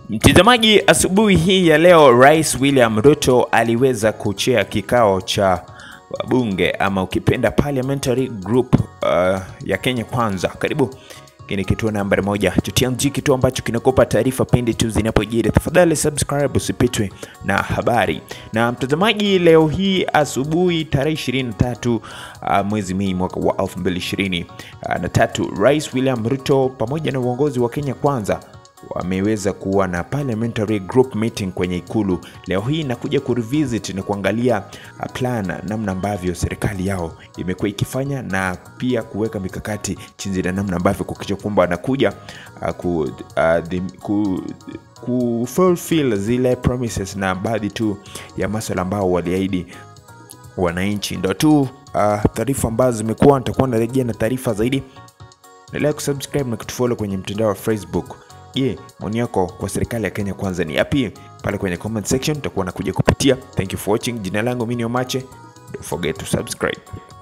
Mtazamaji, asubuhi hii ya leo Rais William Ruto aliweza kuchea kikao cha wabunge ama ukipenda parliamentary group uh, ya Kenya Kwanza. Karibu kini kituo nambari moja cha TMG, kituo ambacho kinakupa taarifa pindi tu zinapojiri. Tafadhali subscribe usipitwe na habari. Na mtazamaji, leo hii asubuhi tarehe 23 uh, mwezi Mei mwaka wa 2020 uh, na tatu, Rais William Ruto pamoja na uongozi wa Kenya Kwanza wameweza kuwa na parliamentary group meeting kwenye ikulu leo hii na kuja kurevisit na kuangalia uh, plan namna ambavyo serikali yao imekuwa ikifanya na pia kuweka mikakati chinzi na namna ambavyo kukicha kwamba wanakuja uh, ku, uh, the, ku, ku fulfill zile promises na baadhi tu ya maswala ambao waliahidi wananchi. Ndo tu uh, taarifa ambazo zimekuwa, nitakuwa narejea na taarifa zaidi. Endelea kusubscribe na kutufollow kwenye mtandao wa Facebook. Je, maoni yako kwa serikali ya Kenya Kwanza ni yapi? Pale kwenye comment section tutakuwa nakuja kupitia. Thank you for watching. Jina langu mimi ni Omache. Don't forget to subscribe.